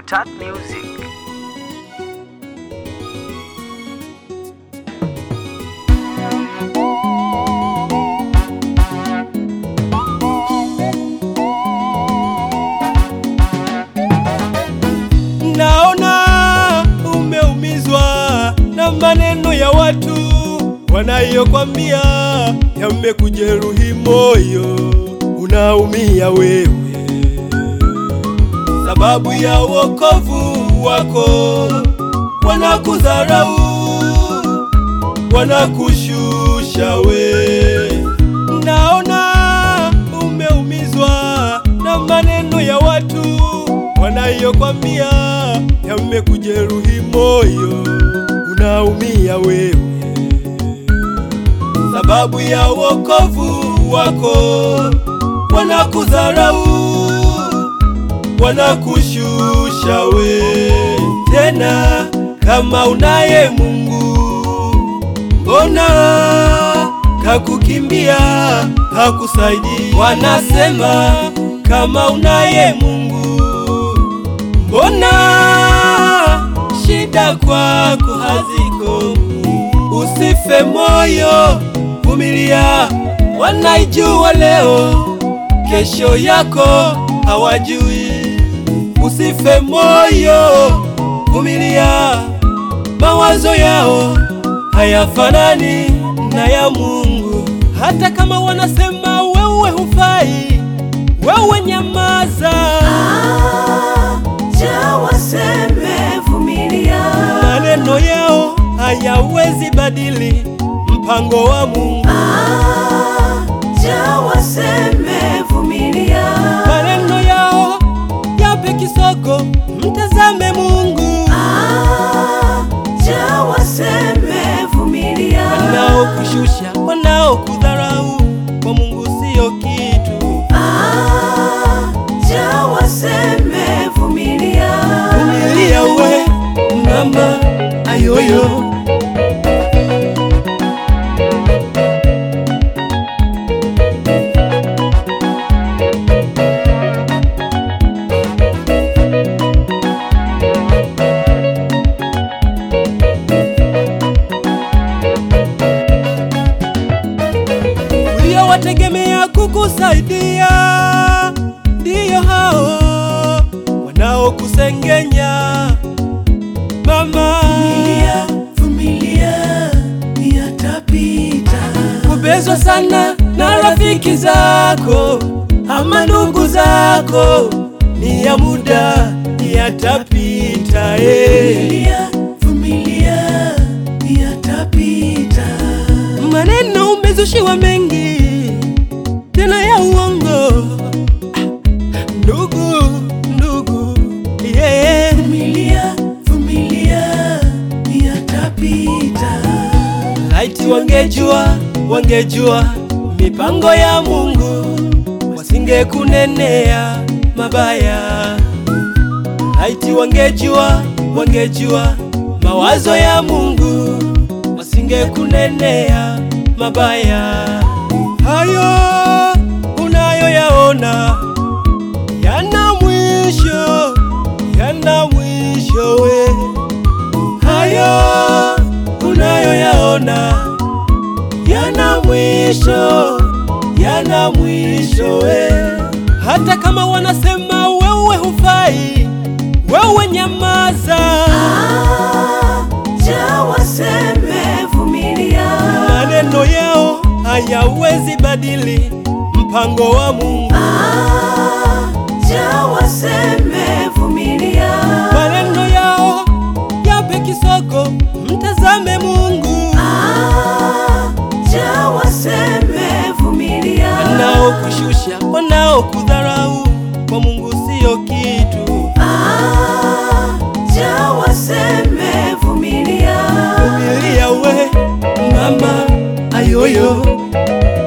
Tat Music. Naona umeumizwa na maneno ya watu wanayokwambia, yamekujeruhi moyo, unaumia wewe sababu ya wokovu wako. Wanakudharau, wanakushusha we. Naona umeumizwa na maneno ya watu wanayokwambia, yamekujeruhi moyo, unaumia wewe sababu ya wokovu wako. Wanakudharau, wanakushusha we. Tena kama unaye Mungu, mbona kakukimbia hakusaidii? Wanasema kama unaye Mungu, mbona shida kwako hazikomi? Usife moyo, vumilia, wanaijua leo, kesho yako hawajui. Usife moyo, vumilia, mawazo yao hayafanani na ya Mungu. Hata kama wanasema wewe hufai, wewe nyamaza. Acha waseme, vumilia. Maneno yao hayawezi badili mpango wa Mungu. Acha waseme, vumilia. Maneno yao yape kisogo, mtazame Mungu. Acha waseme, vumilia. Wanaokushusha, wanaokudharau, kwa Mungu sio kitu. Acha waseme, vumilia. Vumilia we mama ayoyo. uliowategemea kukusaidia ndiyo hao wanaokusengenya mama. Vumilia, vumilia, yatapita. Kubezwa sana na rafiki zako ama ndugu zako ni ya muda, yatapita eh. Vumilia, vumilia, yatapita. Maneno umezushiwa mengi tena ya uongo, Ah, ndugu ndugu, yeah. Vumilia, vumilia, yatapita. Laiti wangejua, wangejua mipango ya Mungu, wasingekunenea mabaya. Laiti wangejua, wangejua mawazo ya Mungu, wasingekunenea mabaya. Hayo unayoyaona yana mwisho, yana mwisho we hayo unayoyaona yana mwisho, yana mwisho we. Hata kama wanasema wewe hufai, wewe nyamaza. Acha waseme, vumilia. Maneno yao hayawezi badili mpango wa Mungu. Acha waseme, vumilia. Maneno yao yape kisogo, mtazame Mungu. Acha waseme, vumilia. Wanaokushusha, wanaokudharau, kwa Mungu sio kitu. Acha waseme, vumilia. Vumilia we mama ayoyo,